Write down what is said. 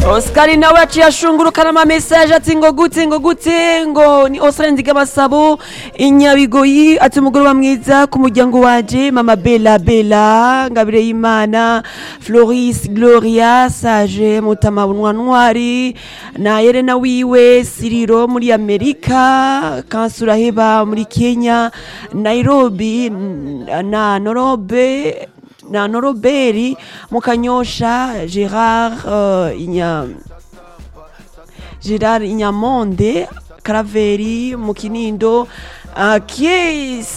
Oscar nawe yaciye ashungurukana ama message ati ngo gute ngo gute ngo ni Oscar Ndigamasabo inyabigoyi ati umugoroba mwiza ku muryango wanje mama Bella Bella ngabire y'Imana Floris Gloria Sage Mutama Bunwa Ntwari na Yerena wiwe Siriro muri Amerika Kansura Heba muri Kenya Nairobi na Norobe na noroberi mukanyosha gerard uh, inya gerard inyamonde karaveri mu kinindo uh,